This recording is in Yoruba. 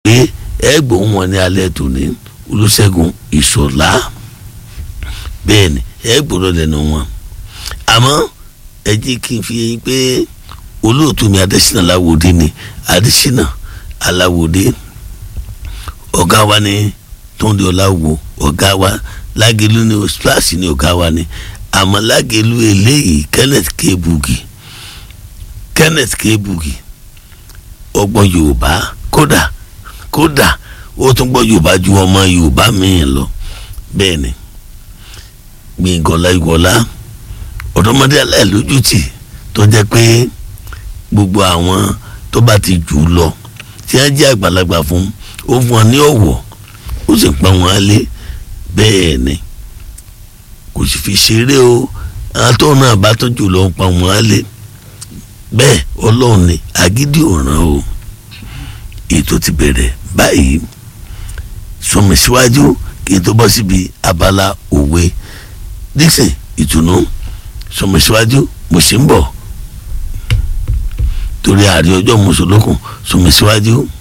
pé ẹ gbóhùn wọn ní alẹ́ tòní olùṣègùn ìṣọ̀lá bẹ́ẹ̀ ni ẹ gbọ́dọ̀ lẹ́nu wọn àmọ́ ẹ jẹ́ kí n fi yín pé olóòtú mi adésínà aláwòdé ni adésínà aláwòdé ọ̀gá wa ni tóńdé ọláwo ọ̀gá wa lágẹ̀lú ni splash ni ọ̀gá wa ni àmọ́ lágẹ̀lú eléyìí kenneth kebugi kenneth kebugi ọgbọ́n yorùbá kódà kódà ó tún gbọ́ yorùbá ju ọmọ yorùbá míì lọ bẹ́ẹ̀ ni gbẹ̀ngànlá ìwọlá ọ̀dọ́mọdé aláìlójútì tó jẹ́ pé gbogbo àwọn tó bá ti jù ú lọ tí wọ́n jẹ́ àgbàlagbà fún ó fún wọn ní ọ̀wọ̀ ó sì pa wọn lé bẹ́ẹ̀ ni kò sì fi ṣeré o àwọn tó náà bá tó jù lọ ń pa wọn lé bẹ́ẹ̀ ọlọ́run ni agídí ọ̀ràn o ètò ti bẹ̀rẹ̀ báyìí sọmi síwájú kí n tó bọ́ síbi abala òwe dixon ìtùnú sọmi síwájú mo sì ń bọ̀ torí àárẹ̀ ọjọ́ mùsùlùkùn sọmi síwájú.